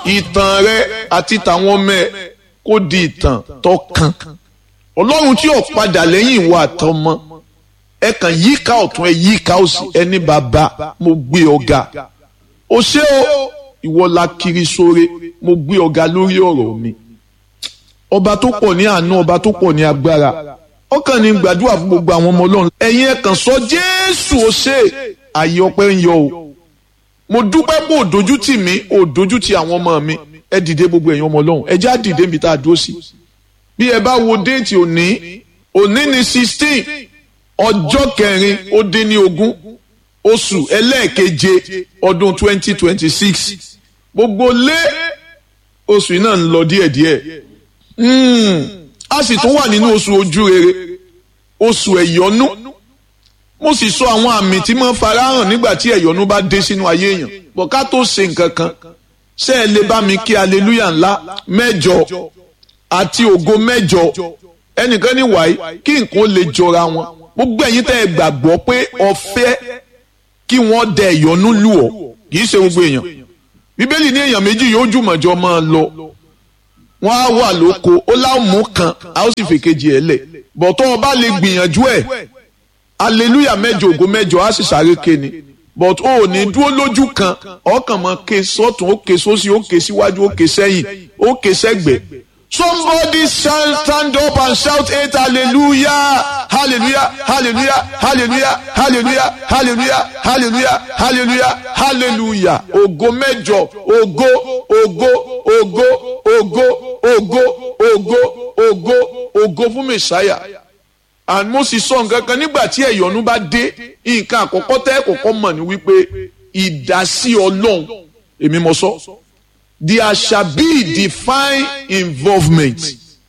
ìtàn rẹ àti tàwọn ọmọ ẹ kó di ìtàn tó kàn ọlọ́run tí ò padà lẹ́yìn ìwà àtọmọ ẹ kàn yíká ọ̀tún ẹ yíká òsì ẹni bàbá mo gbé ọ̀gá o ṣé o ìwọ la kiri sóre mo gbé ọ̀gá lórí ọ̀rọ̀ mi ọba tó pọ̀ ní àánú ọba tó pọ̀ ní agbára ọkàn ní gbàdúrà fún gbogbo àwọn ọmọ ọlọ́run ẹ̀yin ẹ kàn sọ jésù o ṣé àyè ọpẹ́ ń yọ o mo dúpẹ́ pé òdójú tì mí òdójú tì àwọn ọmọ mi ẹ dìde gbogbo ẹ̀yin ọmọ ọlọ́run ẹ já dìde níbi tá a dúró sí bí ẹ bá wo déètì òní òní ni sixteen ọjọ́ kẹrin ó dín ní ogún oṣù ẹlẹ́ẹ̀keje ọdún twenty twenty six gbogbo lé oṣù yìí náà ń lọ díẹ̀díẹ̀ a sì tún wà nínú oṣù ojú rere oṣù ẹ̀yọ́nú mo sì sọ àwọn àmì tí mo farahàn nígbà tí ẹ̀yọ́nú bá dé sínú ayé èèyàn bọ̀ ká tó ṣe nǹkan kan ṣé ẹ lè bá mi kí aleluya ńlá mẹ́jọ àti ògo mẹ́jọ ẹnìkan ní wàyí kí nǹkan lè jọra wọn gbogbo ẹ̀yin tẹ́ ẹ gbàgbọ́ pé ọ̀fẹ́ kí wọ́n dẹ ìyọnú lù ọ́ kì í ṣe gbogbo èèyàn bíbélì ní èèyàn méjì yóò jùmọ̀jọ máa lọ wọ́n á wà lóko ó láàmú kan a ó sì fèkejì ẹ̀ lẹ̀ bọ̀tọ́ ọba lè gbìyànjú ẹ̀ aleluya mẹ́jọ ògo mẹ́jọ á sì sáré ké ni but o ò ní dúró lójú kan ọkàn mọ́ ké sọ́tún ó ké sósì ó ké síwájú ó ké sẹ́yìn ó ké sẹ́gbẹ̀ẹ́ Somebody shall stand up and shout eight hallelujah, hallelujah, hallelujah, hallelujah, hallelujah, hallelujah, hallelujah, hallelujah, hallelujah. Ògo mẹ́jọ, ògo, ògo, ògo, ògo, ògo, ògo, ògo, ògo fún Mèsáyà. And mo sì sọ nǹkan kan nígbà tí ẹ̀yọ́nú bá dé, nǹkan àkọ́kọ́ tẹ́ kọ́kọ́ mọ̀ ní wípé ìdásí Ọlọ́run, èmi mo sọ. So there shall be divine involvement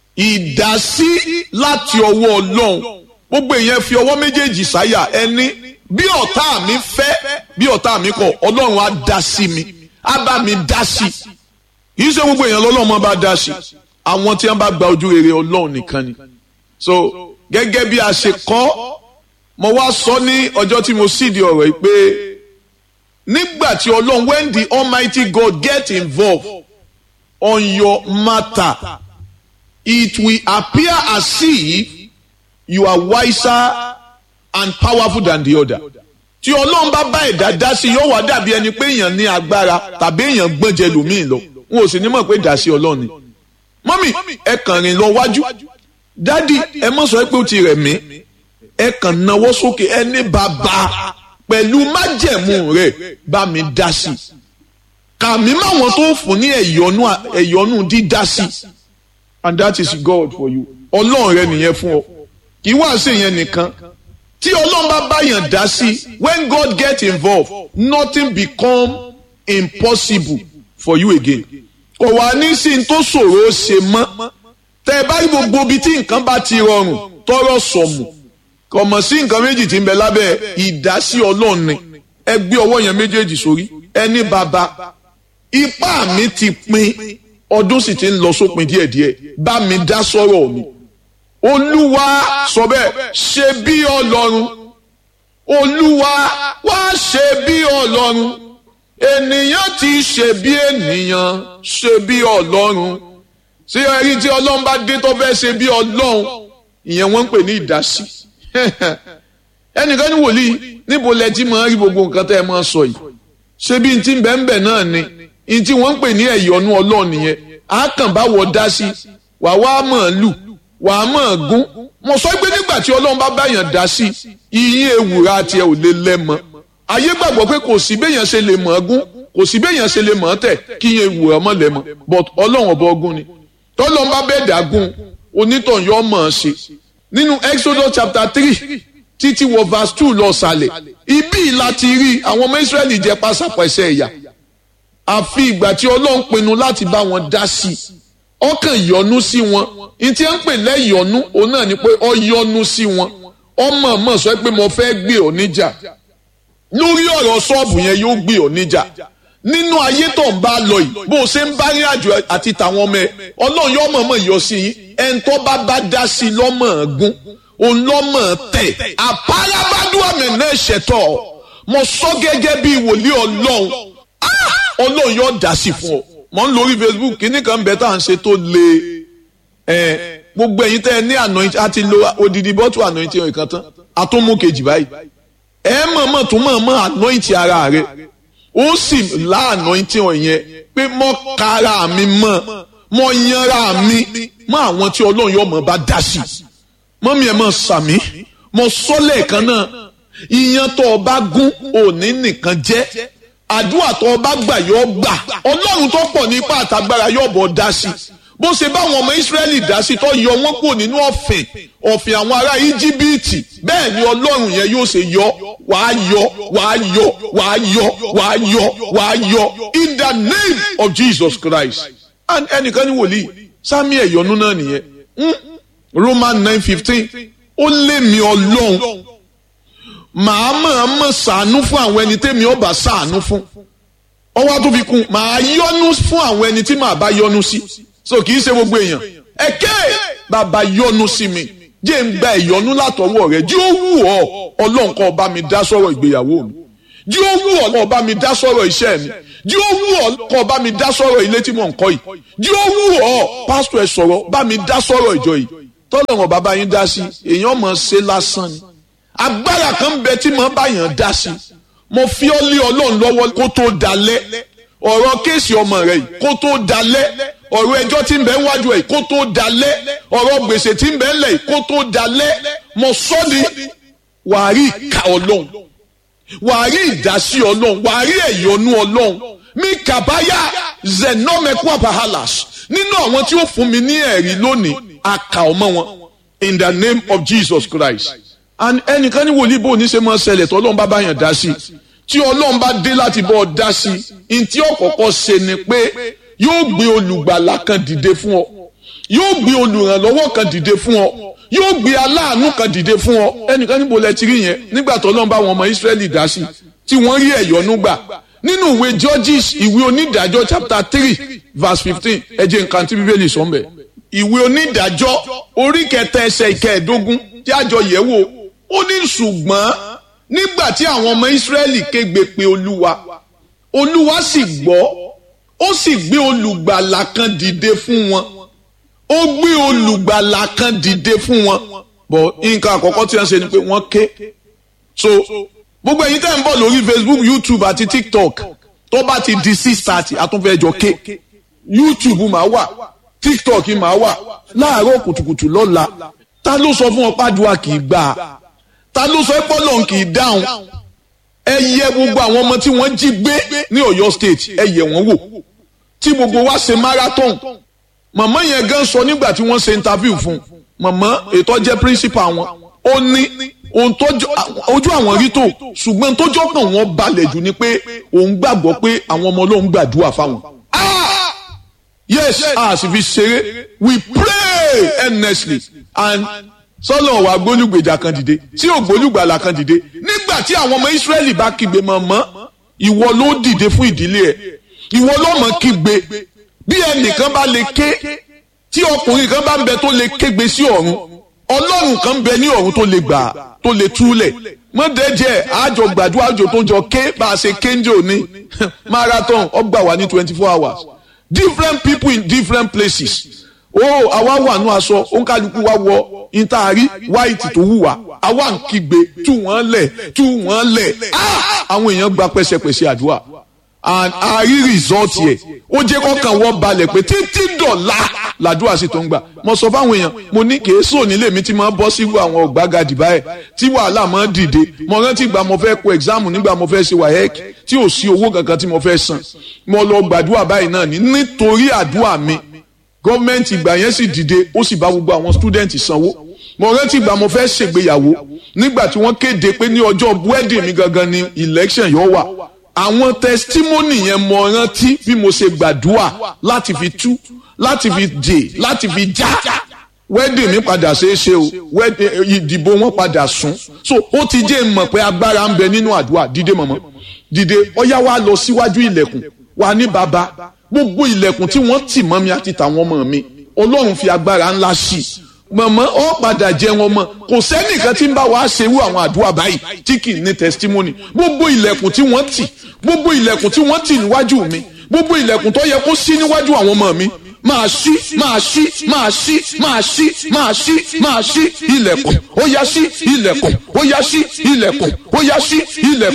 ìdásí láti ọwọ́ ọlọ́run gbogbo èèyàn fi ọwọ́ méjèèjì sáyà ẹni bí ọ̀tá mi fẹ́ bí ọ̀tá mi kọ̀ ọlọ́run á dá sí mi á bá mi dá sí kìí ṣe gbogbo èèyàn lọ́lọ́run bá dá sí àwọn tí wọ́n bá gba ojú rere ọlọ́run nìkan ni so gẹ́gẹ́ bí a ṣe kọ́ mo wá sọ ní ọjọ́ tí mo sì di ọ̀rọ̀ yìí pé nígbà tí ọlọ́run when the almighty God get involved on your matter it will appear as if you are wiser and powerful than the other tí ọlọ́run bá bá ẹ̀dá dá sí yóò wá dàbí ẹni pé èèyàn ní agbára tàbí èèyàn gbọ́njẹ lòmíì lọ n ò sì ní mọ̀ pé dá sí ọlọ́run ni mọ́mì ẹ kàn rìn lọ wájú dádì ẹ mọ̀ sọ pé ó ti rẹ̀ mí ẹ kàn náwó sókè ẹ ní bàbá pẹ̀lú májẹ̀mú rẹ̀ bá mi dá sí i kàmí máwọn tó fún ní ẹ̀yọ́nú ẹ̀yọ́nú dídá sí i and that is God for you ọlọ́run rẹ nìyẹn fún ọ kì í wá sí ìyẹn nìkan tí ọlọ́run bá báyàn dá sí i when God get involved nothing become impossible for you again kò wá ní sí ní tó ṣòro ṣe mọ́ tẹ́ ẹ bá rí gbogbo ibi tí nǹkan bá ti rọrùn tọrọ sọ̀mù kò mọ̀ sí nǹkan méjì tí ń bẹ lábẹ́ ìdásí ọlọ́run ni ẹ gbé ọwọ́ yẹn méjèèjì sórí ẹni bàbá ipá mi ti pin ọdún sì ti ń lọ sópin díẹ̀díẹ̀ bá mi dá sọ́rọ̀ mi olúwa sọ bẹ́ẹ̀ ṣe bí ọlọ́run olúwa wá ṣe bí ọlọ́run ènìyàn ti ṣe bí ènìyàn ṣe bí ọlọ́run ṣé ẹrí tí ọlọ́run bá dé tó fẹ́ ṣe bí ọlọ́run ìyẹn wọ́n ń pè ní ìdásí ẹnìkan ní wòlíì níbo lẹ ti máa rí gbogbo nǹkan tẹ́ ẹ máa sọ yìí ṣé bí n ti ń bẹ́ẹ̀ bẹ́ẹ̀ náà ni n tí wọ́n ń pè ní ẹ̀yọ́nú ọlọ́run nìyẹn á kàn bá wọ dá sí wà wá mọ̀ lù wà á mọ̀ gún mo sọ pé nígbà tí ọlọ́run bá báyàn dá sí iye ewùrà tiẹ̀ ò lè lẹ́mọ ayé gbàgbọ́ pé kò sí béèyàn ṣe lè mọ̀ gún kò sí béèyàn ṣe lè mọ̀ tẹ̀ kí iye ewùrà mọ̀ lẹ́mọ but ọlọ́run ọba ọgún ni tọ́lọ́run bá bẹ́ẹ̀ dà gún onítàn yọ mọ̀ ọ́n ṣe nínú Exodus chapter three títí wọ verse two lọ sàlẹ̀ ibi láti rí àwọn ọmọ Israẹli jẹ pásápẹ́sẹ́ ẹ̀yà àfi ìgbà tí Ọlọ́run pinnu láti bá wọn dá sí i ọkàn yọ́nú sí wọn ní tí wọ́n ń pè lẹ́yọ̀nú òun náà ni pé ọ yọ́nú sí wọn ọmọ mọ̀ sọ pé mo fẹ́ gbé ọ níjà lórí ọ̀rọ̀ ṣọ́ọ̀bù yẹn yóò gbé ọ níjà nínú ayé tó ń bá lọ yìí bó o ṣe ń bá rí àjò àti tàwọn ọmọ ẹ Ọlọ́run yóò mọ̀ mọ̀ yọ sí yín ẹni tó bá bá dá sí lọ́mọ̀ gún òun lọ́mọ̀ tẹ̀ àpárábádùn àmì ṣẹ̀tọ̀ mo sọ gẹ́gẹ́ bí wòlíì Ọlọ́run Ọlọ́run yóò dá sí fún ọ mọ̀ ń lórí Facebook kíní kan bẹ́ẹ̀ tá à ń ṣe tó le ẹ̀ gbogbo ẹ̀yin tẹ́ ẹ ní anointing àti lo odidi bọ́tù anointing ìkan tán àtúnmú kejì báyìí ẹ mọ̀ọ́mọ̀ tún mọ̀ọ́mọ̀ anointing ara rẹ ó sì lá anointing ọ̀yẹn pé mọ́ kára mi mọ́ mọ́ yanra mi mọ́ àwọn tí ọlọ́run yóò mọ̀ bá dá sí mọ́mí ẹ̀ mọ̀ sàmí mọ́ sọ́lẹ̀ kan náà ìyẹn tó o bá gún òní nìkan jẹ́ àdúrà tó o bá gbà yóò gbà ọlọ́run tó pọ̀ nípa àtàgbára yóò bọ̀ dá sí bó ṣe báwọn ọmọ Ísírẹ́lì dá sí tó yọ wọ́n kúrò nínú ọ̀fìn ọ̀fìn àwọn ará Íjíbítì bẹ́ẹ̀ ni ọlọ́run yẹn yóò ṣe yọ wàá yọ wàá yọ wàá yọ wàá yọ wàá yọ in the name of Jesus Christ and ẹnìkan ní wòlíì sámi ẹ̀yọ́nú náà nìyẹn Roman nine fifteen ó lé mi ọlọ́run màá máa mọ̀ sàánú fún àwọn ẹni tẹ́mi ọba sàánú fún ọwọ́ tó fi kún màá yọ́nú fún àwọn ẹni tí màá bá yọ́nú sí so kì í ṣe gbogbo èèyàn ẹ̀kẹ́ bàbá yọ́nú sí mi jẹ́ ń gba ìyọ́nú látọwọ́ rẹ̀ jí ó wù ọ́ ọlọ́run kó bá mi dá sọ̀rọ̀ ìgbéyàwó mi jí ó wù ọ́ kó bá mi dá sọ̀rọ̀ iṣẹ́ mi jí ó wù ọ́ kó bá mi dá sọ̀rọ̀ ilé tí mò ń kọ́ yìí jí ó wù ọ́ pásítọ̀ ẹ̀ sọ̀rọ̀ bá mi dá sọ̀rọ̀ ìjọ yìí tọ́lọ́run bàbá yín dá sí èèyàn mọ̀ ṣe lásán ni agbára kan bẹ tí mo bá yàn dá sí mo fi ọ́ lé ọlọ́run lọ́wọ́ kó tó dalẹ̀ ọ̀rọ̀ kéèsì ọmọ rẹ̀ yìí kó tó dalẹ̀ ọ̀rọ̀ ẹjọ́ tí ń bẹ wájú ẹ̀ kó tó dalẹ̀ ọ̀rọ̀ gbèsè tí ń bẹ lẹ̀ yìí kó tó dalẹ̀ mo sọ́ di wàá rí ìka ọlọ́run wàá rí ìdásí ọlọ́run wàá rí ẹ̀yọ́nú ọlọ́run mi kàbáyà zenomekwa bahalas nínú àwọn tí ó fún mi ní ẹ̀rí lónìí àkà ọmọ wọn in the name of Jesus Christ and ẹnìkan ní wòlíì bò ní ṣe máa ṣẹlẹ̀ tó ọlọ́run bá bá yàn dá sí tí ọlọ́run bá dé láti bọ́ ọ dá sí i tí ọ̀kọ̀ọ̀kọ̀ ṣe ni pé yóò gbé olùgbàlà kan dìde fún ọ yóò gbé olùrànlọ́wọ́ kan dìde fún ọ yóò gbé aláàánú kan dìde fún ọ ẹnìkan níbo lẹ ti rí yẹn nígbà tó ọlọ́run bá wọn ọmọ Ísírẹ́lì dá sí tí wọ́n rí ẹ̀yọ́nú gbà nínú ìwé Judges ìwé onídàájọ́ chapter three verse fifteen ẹ jẹ́ nǹkan tí bíbélì sọ ń bẹ̀ ìwé onídàájọ́ orí kẹta ẹsẹ̀ ìkẹẹ̀ẹ́dógún tí àjọ yẹ̀ wò ó ní ṣùgbọ́n nígbà tí àwọn ọmọ Ísírẹ́lì kégbe pe Olúwa Olúwa sì gbọ́ ó sì gbé olùgbàlà kan dìde fún wọn ó gbé olùgbàlà kan dìde fún wọn bọ̀ nǹkan àkọ́kọ́ tí wọ́n ṣe ni pé wọ́n ké so gbogbo ẹ̀yin tẹ́ ń bọ̀ lórí Facebook YouTube àti TikTok tó bá ti di six thirty àtúnfẹ́jọ ké YouTube máa wà TikTok máa wà láàárọ̀ kùtùkùtù lọ́la ta ló sọ fún ọ pàdùà kì í gbà á ta ló sọ pé Ọlọ́run kì í dáhùn ẹ yẹ gbogbo àwọn ọmọ tí wọ́n jí gbé ní Ọ̀yọ́ state ẹ yẹ wọ́n wò tí gbogbo wa ṣe marathon màmá yẹn gan sọ nígbà tí wọ́n ṣe interview fún màmá ètò jẹ́ principal wọn ó ní ohun tó ojú àwọn rí tó ṣùgbọ́n tó jọ́kàn wọn balẹ̀ jù ni pé òun gbàgbọ́ pé àwọn ọmọ Ọlọ́run gbàdúrà fáwọn. yes a sì fi ṣeré we pray earnestly and sọlọ wà gbólúgbèjà kan dìde tí ò gbólúgbàlà kan dìde nígbà tí àwọn ọmọ Ísírẹ́lì bá kígbe mọ̀mọ́ ìwọ ló dìde fún ìdílé ẹ̀ ìwọ ló mọ̀ kígbe bí ẹnìkan bá lè ké tí ọkùnrin kan bá ń bẹ tó lè kégbe sí ọ̀run ọlọ́run kan ń bẹ ní ọ̀run tó lè gbà tó lè túlẹ̀ mọ́dẹ́jẹ́ àjọ gbàdúrà àjò tó jọ ké bá a ṣe kéńjẹ òní marathon ọgbà wà ní twenty four hours different people in different places ó àwa wà nù aṣọ òǹkàlùkù wa wọ ìtaari white tó wù wá àwa ń kígbe tú wọ́n lẹ̀ tú wọ́n lẹ̀ àwọn èèyàn gba pẹ́sẹpẹ́sẹ àdúrà and a rí result yẹ ó jẹ́ kọ́kàn wọ́n balẹ̀ pé títí dọ̀la làdúrà sì tó ń gbà mo sọ fáwọn èèyàn mo ní kì í sọ nílé mi tí mo bọ́ sí àwọn ọ̀gbágadì báyẹ̀ tí wàhálà máa dìde mo rántí ìgbà mo fẹ́ kó exam nígbà mo fẹ́ ṣe WAEC tí ò sí owó kankan tí mo fẹ́ san mo lọ gbàdúrà báyìí náà ní nítorí àdúrà mi gọ́ọ̀mẹ̀ntì ìgbà yẹn sì dìde ó sì bá gbogbo àwọn student sanwó mo rántí ìgbà mo fẹ́ ṣègbéyàwó nígbà tí wọ́n kéde pé ní ọjọ́ wedding mi gangan ni election yóò wà àwọn testimony yẹn mo rántí bí mo ṣe gbàdúrà láti fi tú láti fi dè láti fi já wedding mi padà ṣeé ṣe o ìdìbò wọn padà sún so ó ti jẹ́ mọ̀ pé agbára ń bẹ nínú àdúrà dídé mọ̀mọ́ dìde ọyá wa lọ síwájú ilẹ̀kùn wa ní baba gbogbo ilẹ̀kùn tí wọ́n tì mọ́ mi àti tàwọn ọmọ mi ọlọ́run fi agbára ńlá sí i mọ̀mọ́ ọ padà jẹ wọn mọ̀ kò sẹ́nìkan tí ń bá wa ṣerú àwọn àdúrà báyìí tí kì í ní testimony gbogbo ilẹ̀kùn tí wọ́n tì gbogbo ilẹ̀kùn tí wọ́n tì níwájú mi gbogbo ilẹ̀kùn tó yẹ kó ṣí níwájú àwọn ọmọ mi máa ṣí máa ṣí máa ṣí máa ṣí máa ṣí máa ṣí ilẹ̀kùn ó yá ṣí ilẹ̀kùn ó yá ṣí ilẹ̀kùn ó yá ṣí ilẹ̀kùn.